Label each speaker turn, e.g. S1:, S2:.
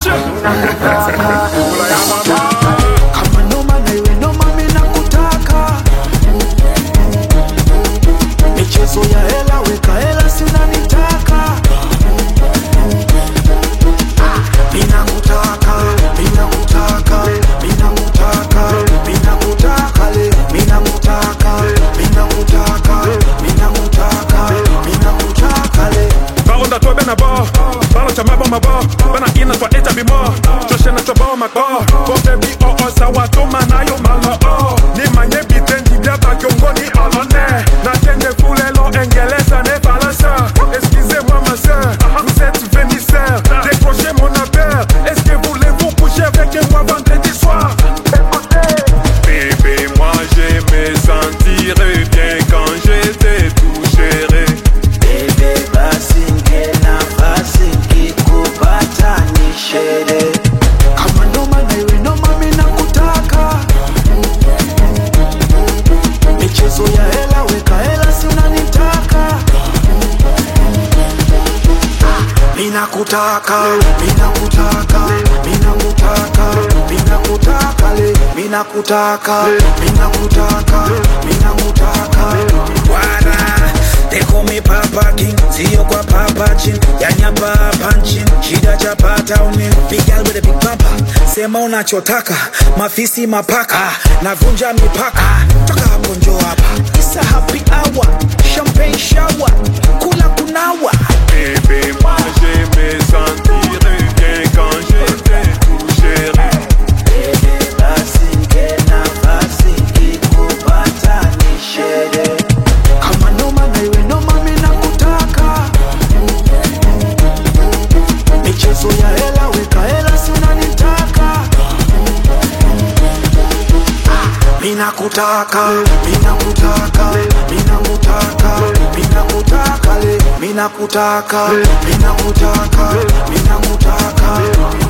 S1: Kula ya mama.
S2: kama noma na iwe noma mina kutaka michezo ya hela weka hela sinanitaka mina kutaka mina kutaka mina kutaka mina kutaka le mina kutaka mina kutaka mina kutaka mina kutaka le
S1: Baronda toi ben abo Balo cha mabo mabo Bana ina toi eta bimo Joshe na chobo mako Bote bi o o sawa toma na yo malo o Ni manye bitendi biata kiongo ni alone Na tenge fulelo engeleza ne balança Excusez-moi ma soeur Vous êtes vénisseur Décrochez mon appel Est-ce que voulez-vous coucher avec moi vendredi soir Bébé moi j'aimais sentir bien quand j'étais tout géré
S2: Bebe basi ngenafasi nkikupata ni shere kama noma na iwe noma mina kutaka michezo ya hela weka hela si unanitaka mina kutaka mina kutaka mina kutaka mina kutaka le mina kutaka mina kutaka mina kutaka
S3: Wara, they call me Papa King, sio kwa Papa Chin, yanyapa panchin, shida chapata uni, big girl with a big papa, sema unachotaka, mafisi mapaka, navunja mipaka, toka hapo njo hapa, isa happy hour, champagne shower, kula kunawa,
S1: Bébé, moi j'aimais sentir bien quand j'étais tout géré.
S2: Bebe basi ngenafasi nkikupata ni shere kama noma na iwe noma mina kutaka michezo ya hela weka hela si unanitaka mina kutaka mina kutaka mina kutaka mina kutaka le mina kutaka mina kutaka mina kutaka